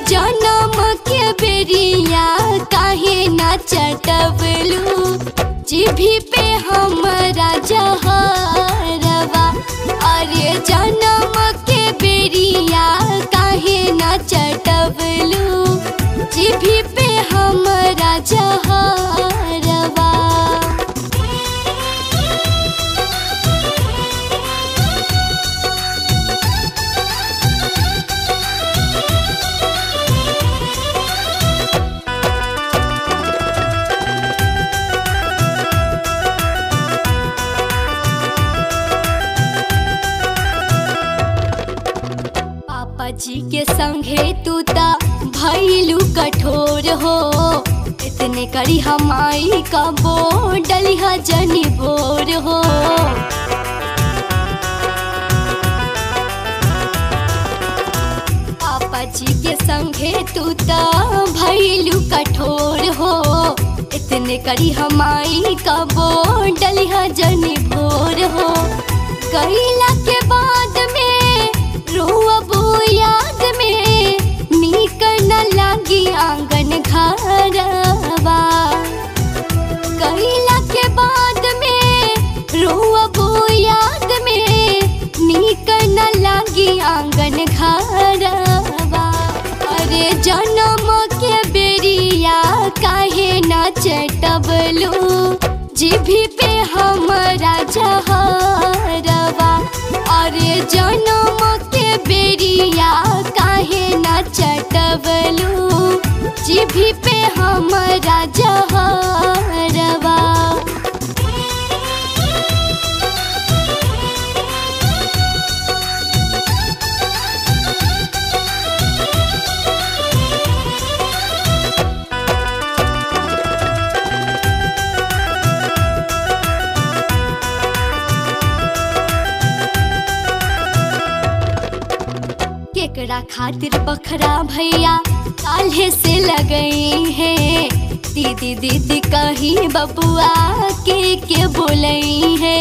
जनम के बेरिया काहे ना चटवलू जीभी पे हमरा जहरवा अरे जनम के बेरिया काहे ना चटवलू जीभी पे हमरा जहरवा पापा जी के संगे तू ता भैलू कठोर हो इतने करी हमाई का बो डलिहा जनी बोर हो पापा जी के संगे तू ता भैलू कठोर हो इतने करी हमाई का बो डलिहा जनी भोर हो गईला के बाद में रोअबो याद में नीक न लागी आंगन घरवा गईला के बाद में रोअबो याद में नीक न लागी आंगन घरवा अरे जनम के बेरिया काहे ना चटबलू जीभी पे हमरा जहरवा अरे जनम के बेरिया काहे ना चटबलू जीभी पे हमरा जहरवा केकरा खातिर बखरा भैया काल्हे से लगई है दीदी दीदी कही बबुआ के के बोलई है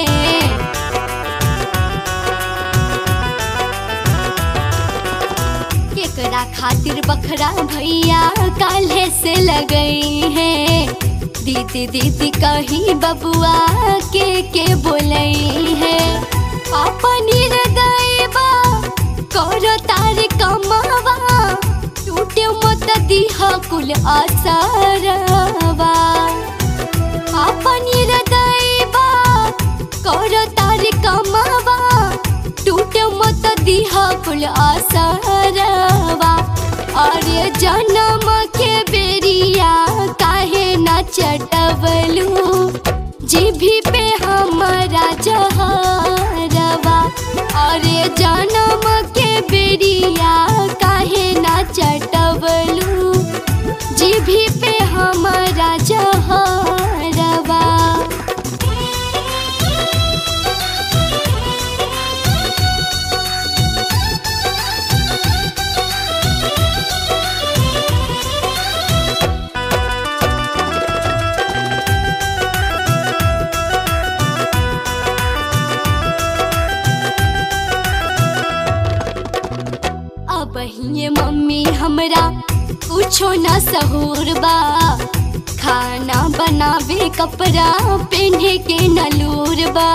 केकरा खातिर बखरा भैया काल्हे से लगई है दीदी दीदी कही बबुआ के के बोलई है पापा निर्दयबा करो तार कमावा टूटे मत दीह कुल असरवा अपन हृदयबा करो तार कमावा टूटे मत दीह कुल असरवा अरे जन्म के बेरिया काहे न चटवलू जीभी पे हमरा जहरवा अरे जनम के बेरिया काहे ना चटवलू जीभी पे हमरा जहरवा अब ये मम्मी हमरा कुछो न सहूर बा खाना बनावे कपड़ा पहने के नलूर बा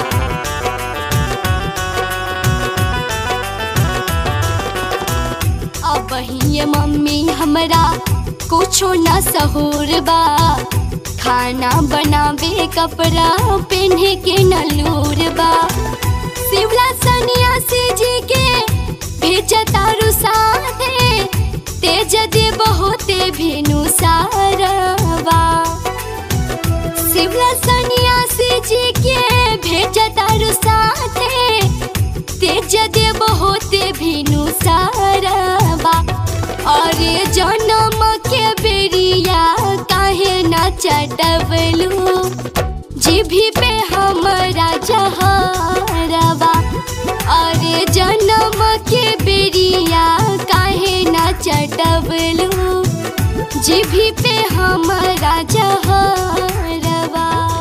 अब ये मम्मी हमरा कुछो न सहूर बा खाना बनावे कपड़ा पहने के नलूर बा शिवला सन्यासी जी के भेज तारू साथे तेज दे बहुते भेनु सारवा शिवला सन्यासी जी के भेज तारू साथे तेज दे बहुते भेनु सारवा अरे जनम के बेरिया काहे ना चटवलू जीभी पे हमरा जहरवा अरे जनम के बेरिया काहे ना चटवलू जीभी पे हमरा जहरवा